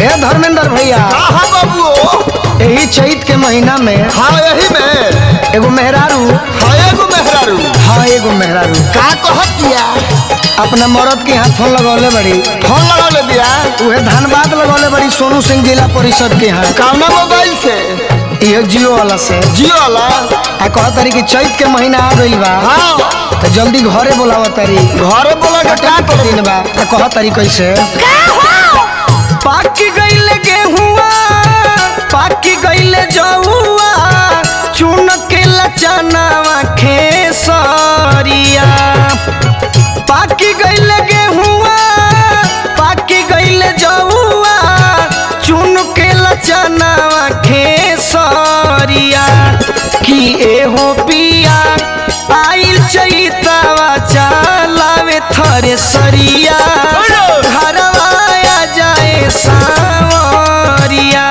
ए धर्मेंद्र भैया हाँ बाबू यही चैत के महीना में हाँ यही में एगो मेहरारू हाँ एगो मेहरारू हाँ एगो मेहरारू का कहत दिया अपना मरद के हाथ फोन लगौले बड़ी फोन लगा ले दिया उहे धनबाद लगौले बड़ी सोनू सिंह जिला परिषद के यहाँ कौना मोबाइल से ये जियो वाला से जियो वाला आ कह तारी कि चैत के महीना आ गइल बा हाँ तो जल्दी घरे बोलाव तारी घरे बोला के का का दिन बा तो कह तारी कैसे पाक गइल गेहुआ पाक गइल जौआ चुन के लचनावा खेसरिया पाक गइल गेहुआ पाक गइल जौआ चुन के लचनावा खेसरिया कि एहो पिया आइल चैतावा चलावे थरे सरिया घरवा आ जाए सावरिया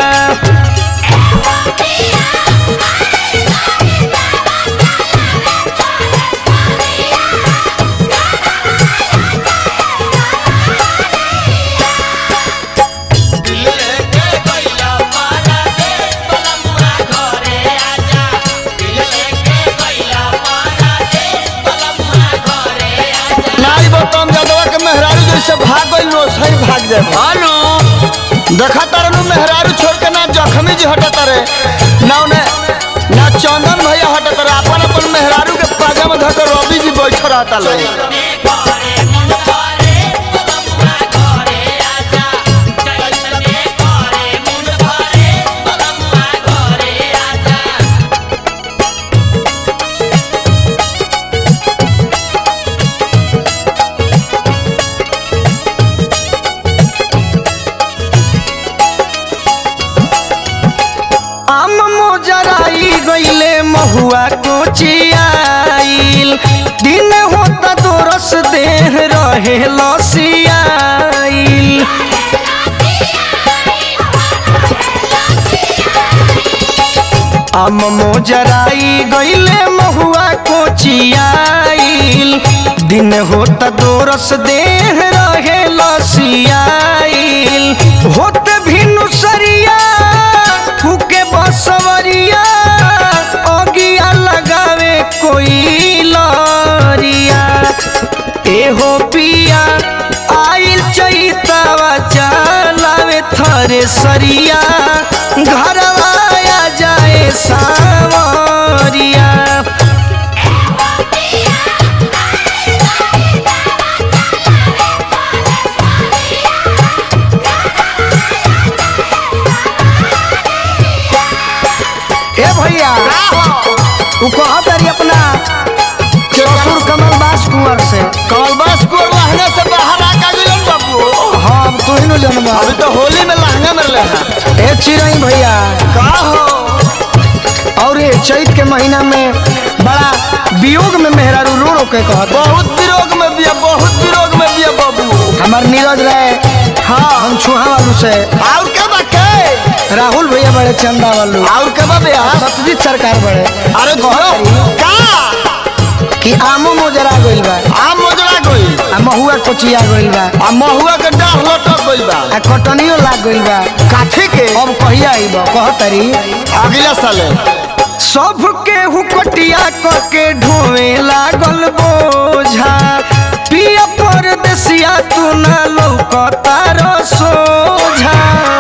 नाई बतम जदवा के मेहरारू जैसे भाग गइल नो सही भाग जाए हेलो देखा तारनु मेहरारू छोड़ के ना जखमी जी हटा तारे ना उन्हें ना चंदन भैया हटा तारे अपन अपन मेहरारू के पाजा में धकर रवि जी बैठ रहता लोग आम मोजराई गइले महुआ कोचियाइल दिन होता दोरस देह रहे लसियाइल आम मोजराई गइले महुआ कोचियाइल दिन होता दोरस देह रहे लसियाइल होत भिनु सरिया फूके बसवरिया अगिया लगावे कोई लरिया एहो पिया आइल चैतावा चलावे थरे सरिया घरवा आ जाए सावरिया ए भैया उ कहत रही अपना ससुर कमल दास कुंवर से कलबस को लहंगा से बाहर आका गइल बाबू हम तू ही नु जनबा अभी तो होली में लहंगा में ले हैं ए चिरई भैया का हो और ये चैत के महीना में बड़ा वियोग में मेहरारू रो रो के कहत बहुत विरोग में बिया बहुत विरोग में बिया बाबू हमार नीरज रहे हाँ हम छुहा वालू से और के बाके राहुल भैया बड़े चंदा वालू और के बा बिया सत्यजीत सरकार बड़े अरे कहत धरो रही का कि आमो मोजरा गइल बा आम मोजरा गइल आ महुआ कोचिया गइल बा आ महुआ के डाढ़ लटक गइल बा आ कटनियो लाग गइल बा काठी के अब कहिया आइब कहतरी अगला साले सबके हुकटिया क के ढोवे लागल बोझा पिया परदेसिया तू ना लौकता रो सोझा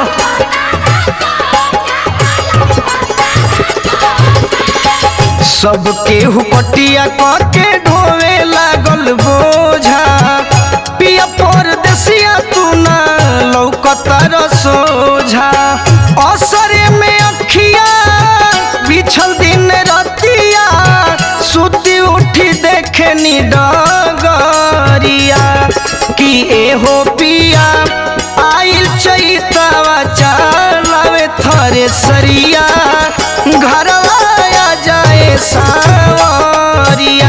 सबके हुकटिया क के ढोवे लागल बोझा पिया परदेसिया तू ना लौकता रो सोझा असरे में अखिया बिछल दिन रतिया सुती उठी देखे नी डगरिया कि एहो पिया आइल चैतावा चलावे थरे सरिया घरवा आ जाए सावरिया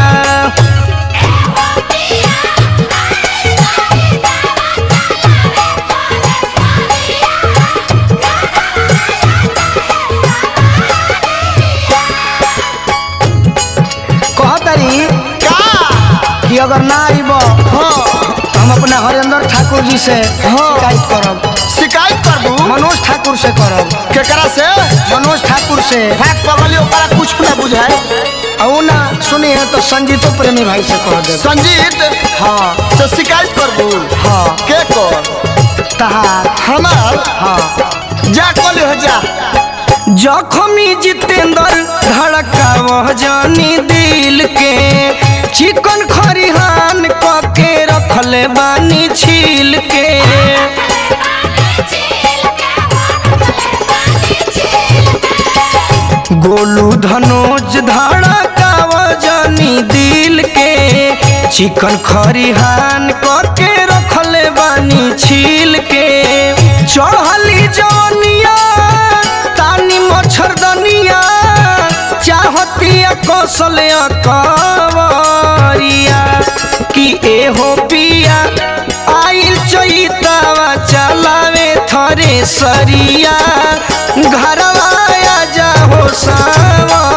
कहतरी का ठाकुर जी से शिकायत करब शिकायत करबू मनोज ठाकुर से करब केकरा से मनोज ठाकुर से भाग पगली ओकरा कुछ ना बुझाए औ ना सुनिए तो संजीतो प्रेमी भाई से कह दे संजीत हाँ से शिकायत करबू हाँ के कर तहार हमार हाँ जा कली हो जा जखमी जितेंद्र धड़कावह जानी दिल के चिकन खरिहान क के रखले बानी छील के गोलू धनोज धड़कावह जानी दिल के चिकन खरिहान क के रखले बानी छील के चढ़ली जवनिया तानी मच्छरदनिया चाहतिया कौशल कवरिया कि एहो पिया आइल चैतावा चलावे थरे सरिया घरवा जा हो सावा